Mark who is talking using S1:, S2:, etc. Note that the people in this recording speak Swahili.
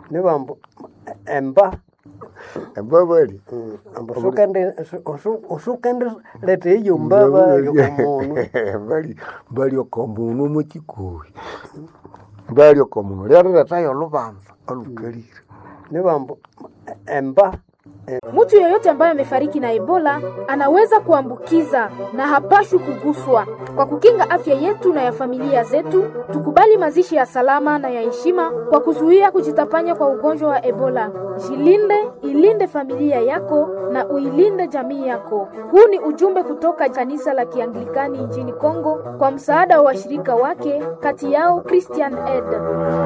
S1: nibambu emba
S2: embabali
S1: ambu sukende usukende lete iyo mbaba yokomundu
S2: bali bali okomundu mukikuhi bali okomundu lyaliletayo olubanza olukalire
S1: nibambu emba
S3: Mtu yeyote ambaye amefariki na Ebola anaweza kuambukiza na hapashwi kuguswa. Kwa kukinga afya yetu na ya familia zetu, tukubali mazishi ya salama na ya heshima kwa kuzuia kujitapanya kwa ugonjwa wa Ebola. Jilinde, ilinde familia yako na uilinde jamii yako. Huu ni ujumbe kutoka kanisa la Kianglikani nchini Kongo kwa msaada wa washirika wake, kati yao Christian Aid.